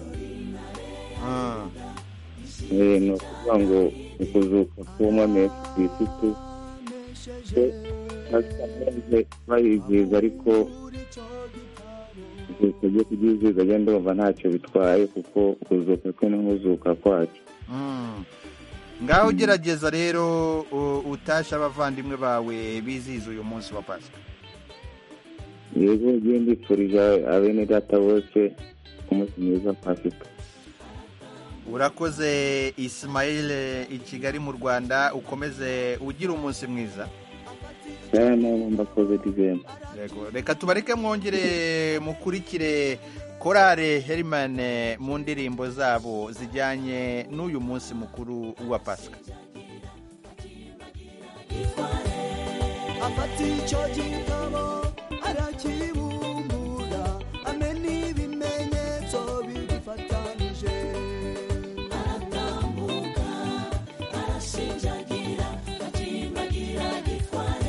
Eh, ni ukuvuga ngo ukuzuka k'umwami yesu kirisitu bayizihiza ariko izuka ryo kuryizihiza ryo ndumva ntacyo bitwaye kuko ukuzuka kwe n'ukuzuka kwacu Mm. ngaho gerageza rero u- utashe abavandimwe bawe bizihiza uyu munsi wa pasika yego ngiye ndipfurije abene data bose umunsi mwiza wa pasika urakoze isimayeli i kigali mu rwanda ukomeze ugira umunsi mwiza nawe nawe mbakoze dizemba Yego, reka tubareke mwongere mukurikire korale herimane mu ndirimbo zabo zijyanye n'uyu munsi mukuru wa pasika afata icyo gitabo arakibumbura amena ibimenyetso bigifatanije aratambuka arashinjagira akimbagira gitware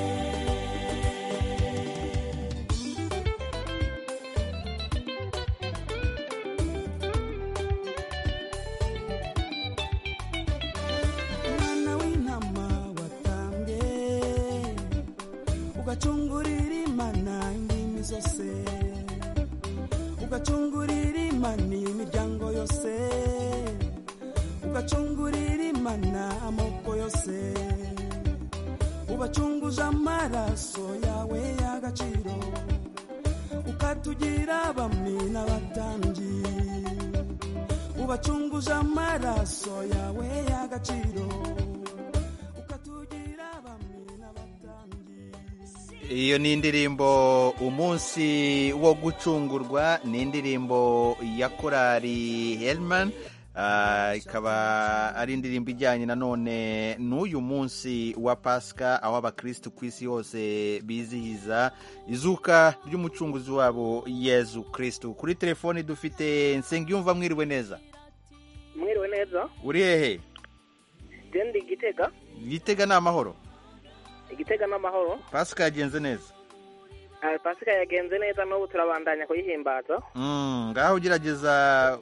mwana w'intama watambye ugacungurira imana indimi zose ugacungurira imana imiryango yose ugacungurira imana amoko yose ubacunguje amaraso yawe y'agaciro ukatugira abami n'abatambyi ubacunguje amaraso yawe y'agaciro ukatugira abami iyo ni indirimbo umunsi wo gucungurwa ni indirimbo ya korali herimane ikaba ari indirimbo ijyanye nanone n'uyu munsi wa pasika aho abakirisitu ku isi yose bizihiza izuka ry'umucunguzi wabo yezu kirisitu kuri telefoni dufite nsengiyumva mwiriwe neza mwiriwe neza uri hehe gendi igitega gitega ni amahoro igitega n'amahoro pasika yagenze neza Ah, pasika yagenze neza n'ubu turabandanya kuyihimbaza Mm, ngaho ugerageza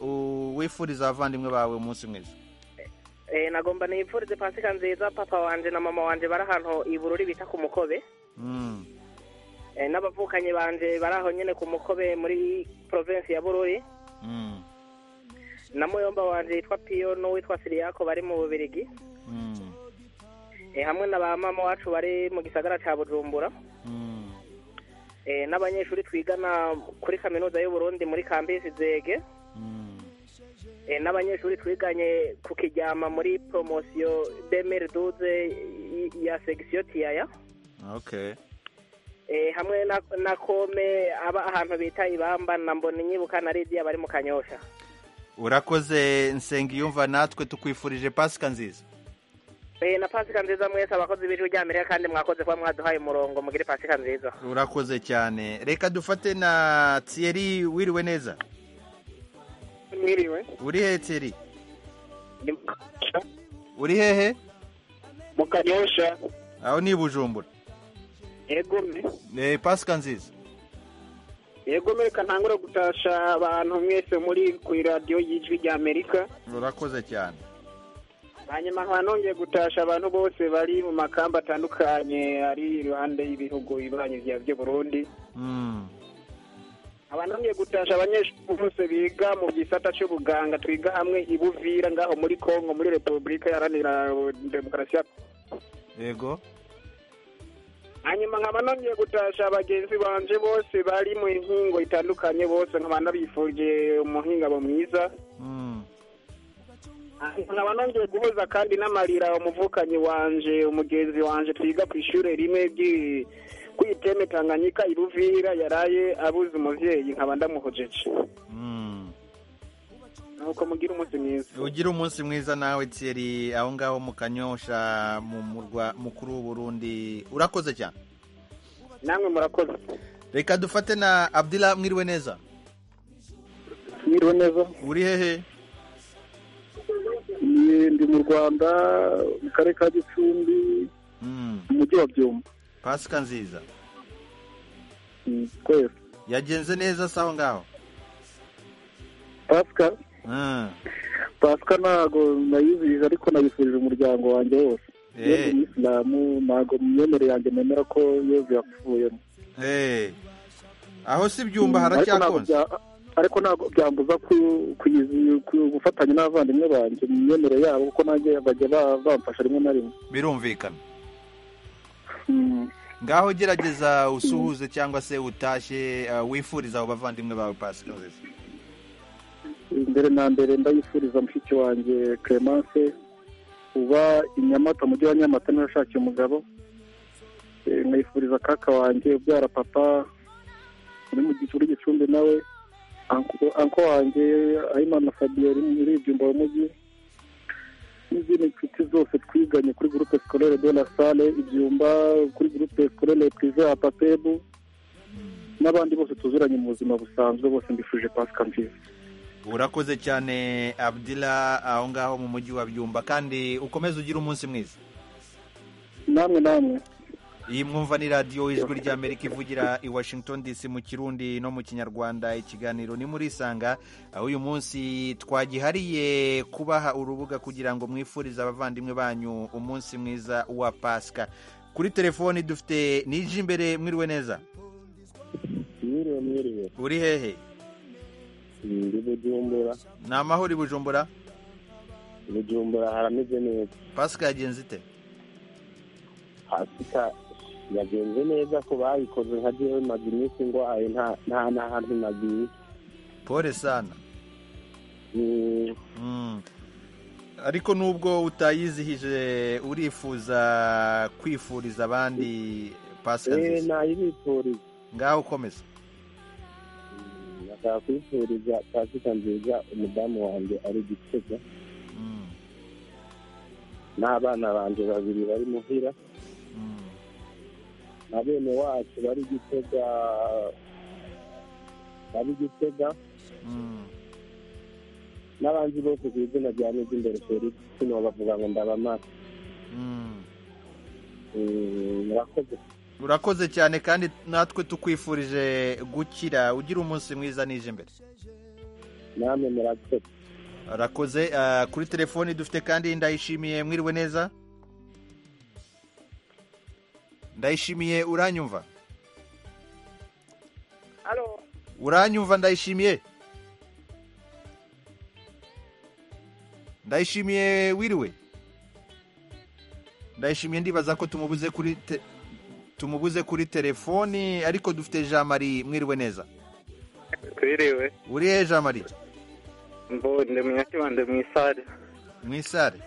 u- wifuriza abavandimwe bawe umunsi mwiza Eh, nagomba nipfurize pasika nziza papa wanje na mama wanje bari ahantu i bururi bita ku mukobe Mm. Eh, n'abavukanyi banje bari aho nyine ku mukobe muri provinsi ya bururi Mm. na muyomba wanje yitwa piyo n'uwitwa siriyako bari mu bubirigi Mm. Eh, hamwe na ba mama wacu bari mu gisagara ca bujumbura Mm. Eh, n'abanyeshuri twigana kuri kaminuza y'uburundi muri kambisi zege Eh, n'abanyeshuri twiganye ku kijyama muri poromosiyo demeri duze ya segisiyo tiyaya okay Eh, hamwe na, na kome aba ahantu bita ibamba na mbona inyibuka na ridiya bari mu kanyosha urakoze nsengiyumva natwe tukwifurije pasika nziza Eh, na pasika nziza mwese abakozi b'ijwi ry'amerika kandi mwakoze kuba mwaduhaye umurongo mugire pasika nziza urakoze cyane reka dufate na thierry wiriwe neza mwiriwe uri hehe thierry uri hehe mu kanyosha aho ni i bujumbura yegome Eh, pasika nziza yegome reka ntangure gutasha abantu mwese muri ku iradiyo y'ijwi rya amerika urakoze cyane hanyuma nkaba nongeye gutasha abantu bose bari mu makamba atandukanye ari iruhande y'ibihugu bibanyi bya by'u burundi Mm. nkaba nongeye gutasha abanyeshuri bose biga mu gisata cy'ubuganga twiga hamwe i buvira ngaho muri kongo muri repubulika iharanira demokarasi ya yego hanyuma nkaba nongeye gutasha bagenzi banje bose bari mu nkingo itandukanye bose nkaba nabifurije umuhingamo mwiza nkaba nongeye guhuza kandi n'amarira umuvukanye wanje umugenzi wanje twiga ku ishuri rimwe ry'i- kw'iteme tanganyika i Ruvira yaraye abuze umubyeyi nkaba ndamuhojeje nuko mugira umunsi mwiza ugire umunsi mwiza nawe Thierry aho ngaho mu kanyosha mu murwa mukuru w'uburundi urakoze cyane namwe murakoze reka dufate na abdila mwiriwe neza Mwiriwe neza uri hehe Ni- ndi mu rwanda mu karere ka gicumbi mu mujyi wa byumba pasika nziza Mm, twese yagenze neza se aho ngaho pasika Mm. pasika ntago nayizihije ariko nayifurije umuryango wanjye wose Eh. yewe ni isilamu ntago mu myemerere yanjye nemera ko yezu yapfuyemo Eh. aho si ibyumba Mm, ariko ntabwo haracyakunze bya- ariko ntabwo byambuza ku- kuyizi- ku- gufatanya n'abavandimwe banjye mu myemerere yabo kuko nanjye bajya ba- bamfasha rimwe na rimwe birumvikana ngaho gerageza usuhuze cyangwa se utashye uh, wifuriza abo bavandimwe bawe pasika nziza mbere na mbere ndayifuriza mushiki wanjye clemence uba i nyamata umujyi wa nyamata niwe yashakiye umugabo Eh, nkayifuriza kaka wanjye ubyara papa uri mu gicu uri gicumbi nawe anko anko wanjye ayimana fabio uri muri ibyumba w'umujyi n'izindi nshuti zose twiganye kuri groupe scolaire de la salle ibyumba kuri groupe scolaire prive ya papebu n'abandi bose tuzuranye mu buzima busanzwe bose mbifurije pasika nziza urakoze cyane abdila aho ngaho mu mujyi wa byumba kandi ukomeze ugire umunsi mwiza namwe namwe iyi mwumva ni radiyo ijwi ry'amerika ivugira i washington dc mu kirundi no mu kinyarwanda ikiganiro ni muri isanga aho uyu munsi twagihariye kubaha urubuga kugira ngo mwifurize abavandimwe banyu umunsi mwiza wa pasika kuri telefoni dufite nije imbere mwiriwe neza mwiriwe mwiriwe uri hehe ndi bujumbura ni amahoro i bujumbura bujumbura harameze neza pasika yagenze ite pasika yagenze neza ku bayikoze nka jewe maze iminsi ndwaye nta nta n'ahantu nagiye pole sana Mm. ariko nubwo utayizihije urifuza kwifuriza abandi pasika eee nziza nayibifuriza ngaho ukomeza nashaka kwifuriza pasika nziza umudamu wanjye ari gitega n'abana banjye babiri bari muhira na bene wacu bari gitega bari gitega n'abandi bose ku izina rya mezi imbere felix sino bavuga ngo ndabamara Eh, murakoze urakoze cyane kandi natwe tukwifurije gukira ugira umunsi mwiza nije imbere namwe murakoze arakoze ah, kuri telefoni dufite kandi ndayishimiye mwiriwe neza ndayishimiye uranyumva Halo, uranyumva ndayishimiye ndayishimiye wiriwe ndayishimiye ndibaza ko tumubuze kuri te... tumubuze kuri telefoni ariko dufite jean marie mwiriwe neza twiriwe uri he jean marie mbonde munyakibande mu isare mu isare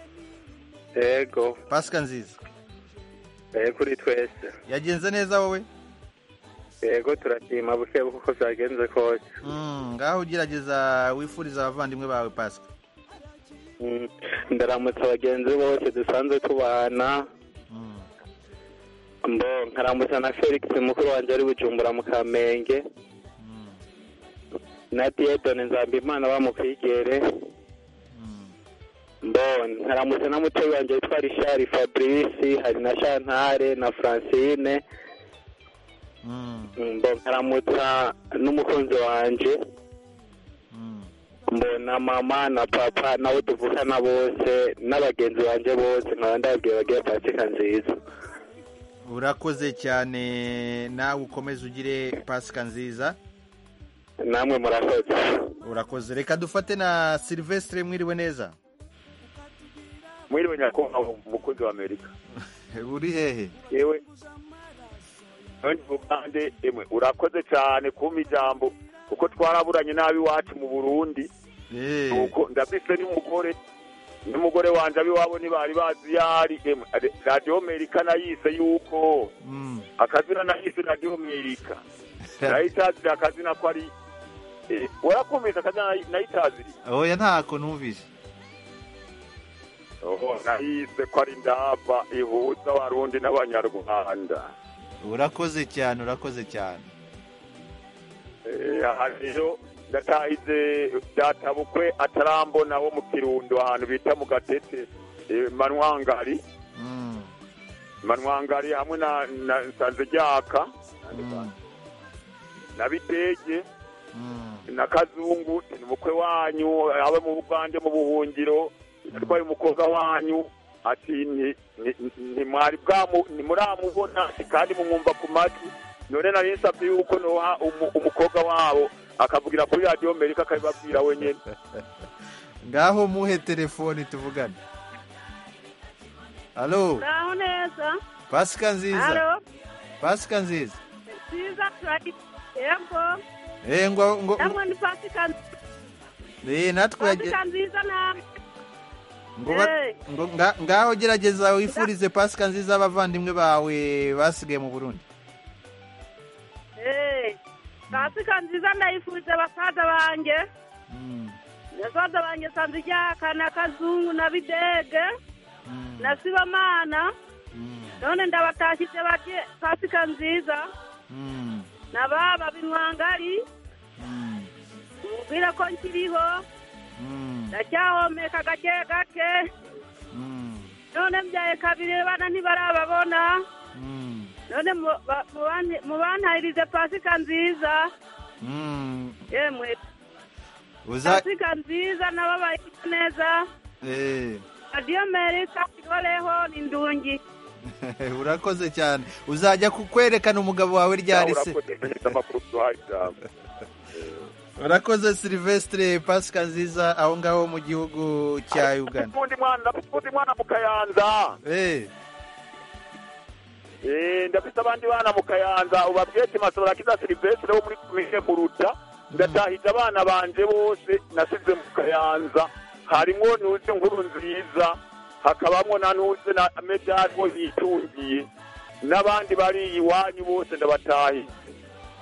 yego pasika nziza eh, kuri twese yagenze neza wowe yego turashima buke kuko byagenze kose Mm, ngaho ugerageza wifuriza abavandimwe bawe pasika Mm, ndaramutsa bagenzi bose dusanzwe tubana mbo nkaramutsa na felix mukuru wanjye ari bujumbura mu kamenge na diedone nzambimana bamukwigere mbo nkaramutsa na muteyi wanjye witwa richard fabrice hari na chantare na francine mbo nkaramutsa n'umukunzi wanjye mbona mama na papa nabo tuvukana bose n'abagenzi banjye bose nkaba ndababwiye bagiye pasika nziza urakoze cyane nawe ukomeze ugire pasika nziza namwe murakoze urakoze reka dufate na silvestre mwiriwe neza mwiriwe nyakubahwa umukozi wa amerika uri hehe yewe none muvande emwe urakoze cyane kumpa ijambo kuko twaraburanye nabi iwacu mu burundi nuko ndabise n'umugore n'umugore wanjye ab'iwabo ntibari bazi iyo ari emwe ade- radiyo amerika nayise yuko akazina nahise radiyo amerika nayitazira akazina ko ari eh, warakumvise akazina nayi- nayitaziriye oya ntako numvise oho nahise ko ari ndaba ihuza abarundi n'abanyarwanda urakoze cyane urakoze cyane Eh, hariyo ndatahize databukwe atarambona wo mu kirundo ahantu bita mu gatete eh, manwangari manwangari hamwe na na nsanzejyaka na bitege na kazungu ni umukwe wanyu abe mu bugande mu buhungiro atwaye umukobwa wanyu ati ni- ni- ni- ntimwari bwamu ntimuramubona ati kandi mumwumva ku matwi none nari nsabye yuko noha umu- umukobwa wabo akavugira kuri radiyo amerika akabibabwira wenyine ngaho muhe telefoni tuvugane halo ngaho neza pasika nziza halo pasika nziza nziza turayi yego Eh, ngo ngo namwe ni pasika eh, natwe yage- pasika nziza namwe ngo ba- Eh. ngo nga- ngaho gerageza wifurize pasika nziza abavandimwe bawe basigaye mu burundi Eh, pasika nziza ndayifurize basaza banjye basaza banjye sanzijyaka na kazungu na bidege na sibamana none ndabatashyitse barye pasika nziza na baba binwangari mubwire ko nkiriho ndacyahomeka gake gake none mbyaye kabiri bana ntibarababona none mu- ba- mubani- mubantahirize pasika nziza yemwe uza pasika nziza nabo bayifite neza eh. radiyo merika ihoreho ni ndungi urakoze cyane uzajya kukwerekana umugabo wawe ryari se urakoze silvestre pasika nziza aho ngaho mu gihugu cya uganda undi mwana ndafite mwana mu kayanza Eh, Eh, ndafite abandi bana mu kayanza ubabwiye ati masabura kiza silivesire wo muri komine muruta ndatahiza abana banje bose nasize mu kayanza harimo nuze nkuru nziza hakabamo na nuze na medali wo yitungiye n'abandi bari iwanyu bose ndabatahiza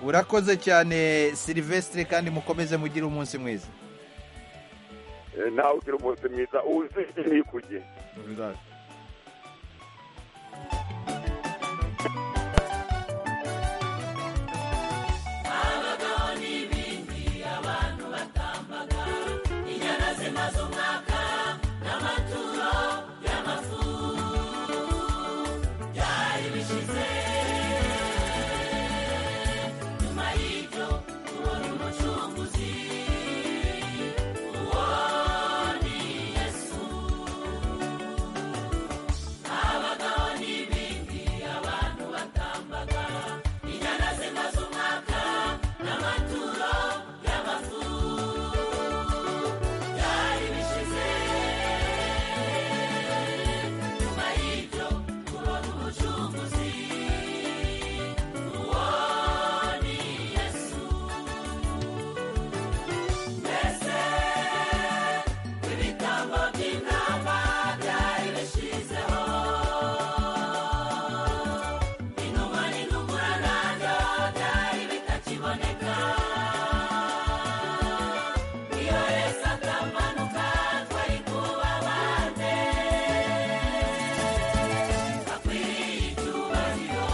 urakoze cyane silvestre kandi mukomeze mugire umunsi mwiza Eh, nawe ugira umunsi mwiza uzi ntikujye abagabo n'ibindi abantu batambaga inyana zimaze umwaka n'amaturo y'amafu byari bishize nyuma y'ibyo ubona umucunguzi uwo ni yesu abagabo n'ibindi abantu batambaga inyana zimaze umwaka n'amaturo y'amafu byari bishize nyuma y'ibyo kubona umucunguzi uwo ni yesu mbese ibitambo by'intama byari bishizeho inuma n'intumura nabyo byari bitakiboneka iyo yesu atamanuka twari kuba bande akwiriye icyubahiro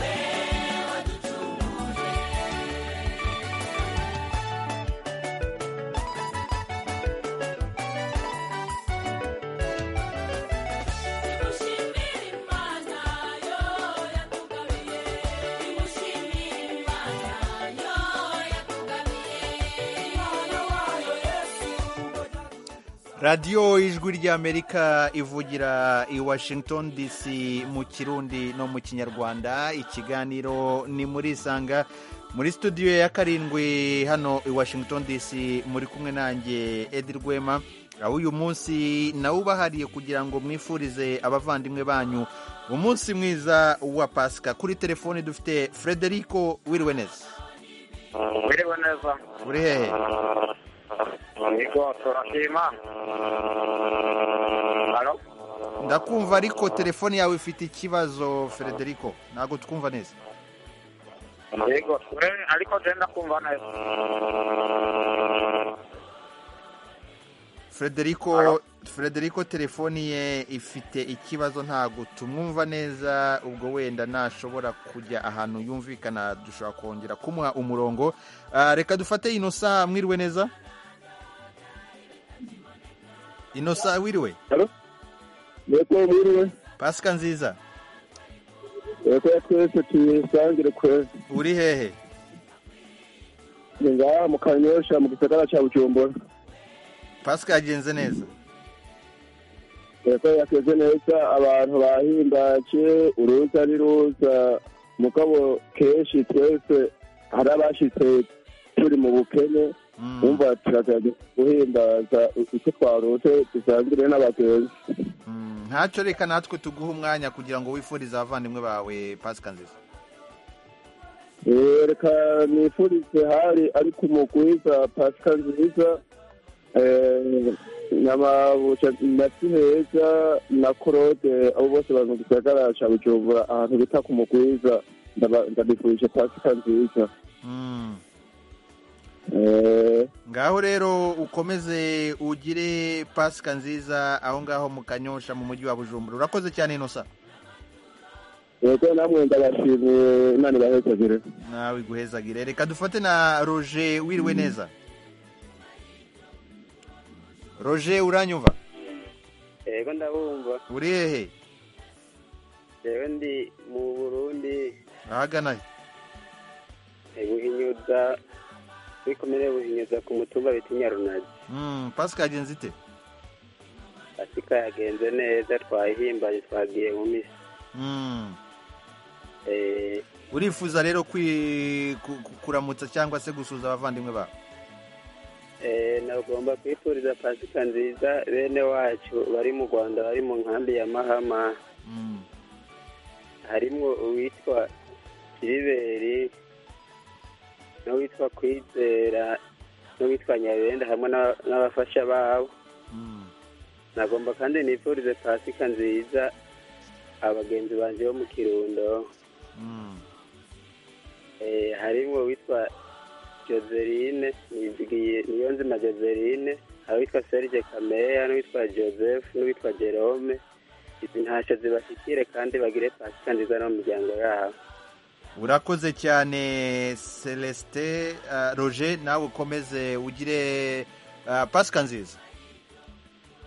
we waducunguje imushimire imana yo yatugabiye imushimire imana yo yatugabiye imana wayo yesu radiyo ijwi ry'amerika ivugira i washington dc mu kirundi no mu kinyarwanda ikiganiro ni muri isanga muri studio ya karindwi hano i washington dc muri kumwe nanjye edi rwema aho uyu munsi nawe ubahariye kugira ngo mwifurize abavandimwe banyu umunsi mwiza wa pasika kuri telefoni dufite frederico wiriwe neza Wiriwe neza. uri hehe yego turashima halo ndakumva ariko telefone yawe ifite ikibazo frederico ntabwo twumva neza yego we ariko genda kumva neza frederico frederico telefoni ye ifite ikibazo ntabwo tumwumva neza ubwo wenda nashobora kujya ahantu yumvikana dushobora kongera kumuha umurongo Ah, reka dufate inosa mwiriwe neza inosa wiriwe yego mwiriwe pasika nziza yego twese tuyisangire kwezi uri hehe ni ngaha mu kanyosha mu gisagara cya bujumbura pasika yagenze neza yego yakoze neza abantu bahimbaje uruza n'iruza mugabo kenshi twese hari abashitse turi mu bukene wumva turagerageza guhimbaza icyo twarose dusangire n'abagenzi ntacyo reka natwe tuguhe umwanya kugira ngo wifurize abavandimwe bawe pasika nziza Eh, reka nifurize hari ari ku mugwiza pasika nziza eh, nyababuca na siheza na korode abo bose bari mu gisagara ca bujumbura ahantu bita ku mugwiza ndaba- ndabifurije pasika nziza Eh, ngaho rero ukomeze ugire pasika nziza aho ngaho mu kanyosha mu mujyi wa bujumbura urakoze cyane inosa yego namwe ndabashimiye imana ibahezagire nawe iguhezagire reka dufate na roger wiriwe neza roger uranyumva yego ndabumva uri hehe rero ndi mu burundi ahagana he buhinyuza kuri komere buhinyuza ku mutumba bita nyarunazi Mm, pasika yagenze ite pasika yagenze neza twahimbaye twagiye mu misi Mm. Eh, urifuza rero kwi- ku- ku- kuramutsa cyangwa se gusuhuza abavandimwe bawe eh, nagomba kwifuriza pasika nziza bene wacu bari mu rwanda bari mu nkambi ya mahama harimo uwitwa kiriberi n'uwitwa kwizera n'uwitwa nyabenda hamwe n'aba- n'abafasha babo nagomba kandi nifurize pasika nziza abagenzi banjye bo mu kirundo Eh, harimo uwitwa joseline nizigiye niyo nzima joseline hari uwitwa serge kameya n'uwitwa joseph n'uwitwa jerome izi ntashyo zibashyikire kandi bagire pasika nziza n'umuryango yabo urakoze cyane celestin ah, roger nawe ukomeze ugire ah, pasika nziza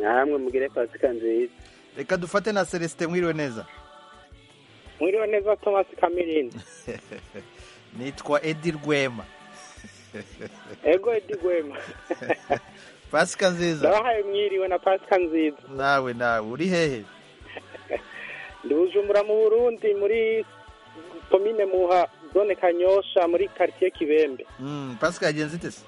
namwe mugire pasika nziza reka dufate na celestin mwiriwe neza mwiriwe neza thomas kamirindi nitwa edi rwema ego edi rwema pasika nziza ndabahaye mwiriwe na pasika nziza nawe nawe uri hehe ndi bujumbura mu burundi muri komine muha zone kanyosha muri karitsiye kibembe Mm, pasika yagenze ite se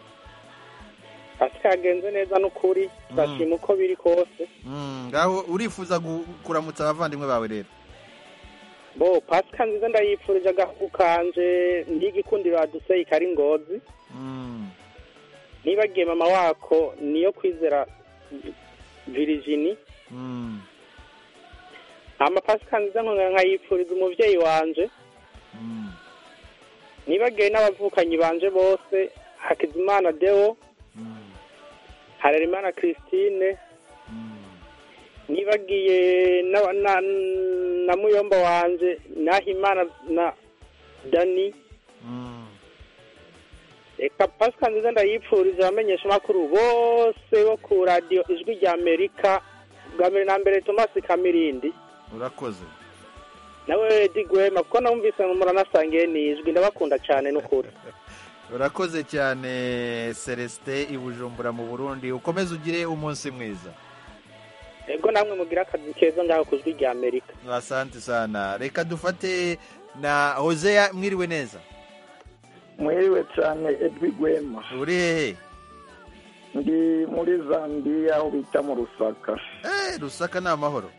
pasika yagenze neza n'ukuri turashima uko biri kose Mm, ngaho urifuza gu- kuramutsa abavandimwe bawe rero bo pasika nziza ndayifurije agahugu kanje ndigikundiro aduseye kari ngozi nibagiye mama wako niyo kwizera virijini amapasika nziza nkongera nkayipfuriza umubyeyi wanje nibagiwe n'abavukanyi banje bose hakizimana deo harerimana christine nibagiye na- na- na muyomba wanje nahimana na dani reka pasika nziza ndayipfuriza abamenyesha amakuru bose bo ku radiyo ijwi rya amerika bwa mbere na mbere thomas kamirindi urakoze nawe Lady Gwema kuko namwumvise muranasangiye nijwi ndabakunda cyane n'ukuri urakoze cyane celestin i bujumbura mu burundi ukomeze ugire umunsi mwiza ego namwe mugira akazi keza ngaho ku jwi rya amerika asante sana reka dufate na hoseya mwiriwe neza mwiriwe cyane edwi gwema uri hehe ndi muri zambiya aho bita mu rusaka eh rusaka ni amahoro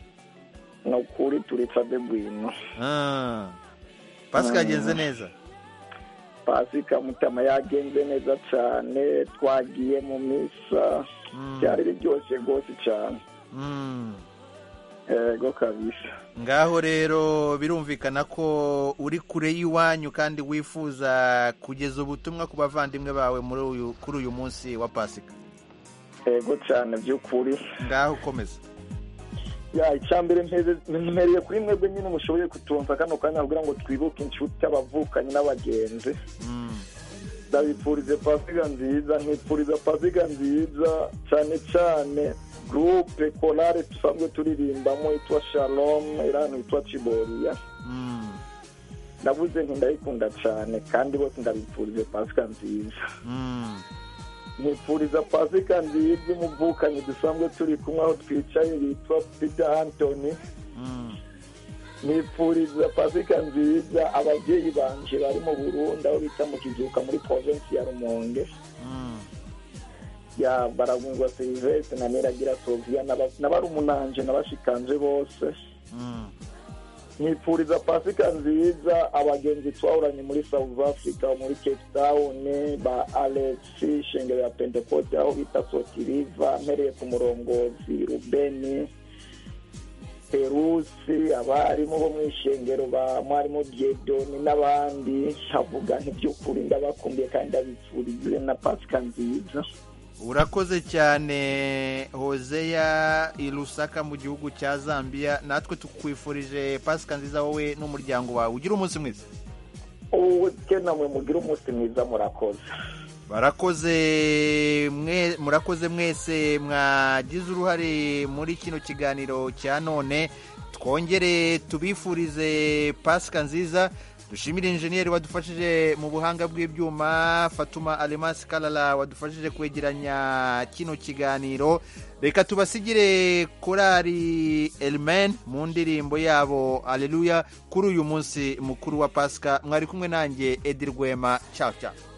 ni ukuri turi cabe bwino Ah, pasika yagenze neza pasika mutama yagenze neza cyane twagiye mu misa byari biryoshye rwose cyane Mm. yego kabisa ngaho rero birumvikana ko uri kure y'iwanyu kandi wifuza kugeza ubutumwa ku bavandimwe bawe muri uyu kuri uyu munsi wa pasika yego cyane by'ukuri ngaho ukomeza ya icyambere mpereye kuri mwebwe nyine mushoboye kutumva kano kanya kugira ngo twibuke inshuti y'abavukanyi n'abagenzi ndabifurize pasiga nziza nkifuriza pasiga nziza cyane cyane gurupe korale dusanzwe turirimbamo yitwa shalom iri ahantu yitwa ciboriya ndavuze nti ndayikunda cyane kandi bose ndabifurize pasika nziza nifuriza pasika nziza umuvukanyi dusanzwe turi kumwe aho twicaye yitwa peter antoni nifuriza pasika nziza ababyeyi banje bari mu burundi aho bita mu kizuka muri provinsi ya rumonge ya baragungwa serivisi na niragira soviya n'aba- n'abarumunanje n'abashikanje bose nifuriza pasika nziza abagenzi twahoranye muri south africa muri cape town ba alex shengero ya pentecote aho bita sotiriva mpereye ku murongozi rubeni perusi abarimu bo mu ishengero ba mwarimu diedoni n'abandi nkavuga ntiby'ukuri ndabakumbiye kandi ndabifurize na pasika nziza urakoze cyane hoseya i rusaka mu gihugu cya zambia natwe tukwifurije pasika nziza wowe n'umuryango wawe ugira umunsi mwiza ubu namwe mugire umunsi mwiza murakoze barakoze mwe murakoze mwese mwagize uruhare muri kino kiganiro cya none twongere tubifurize pasika nziza dushimire injeniyeri wadufashije mu buhanga bw'ibyuma fatuma alemasi karara wadufashije kwegeranya kino kiganiro reka tubasigire korari elimen mu ndirimbo yabo aleluya kuri uyu munsi mukuru wa pasika mwari kumwe nanjye edi rwema cyacu cyacu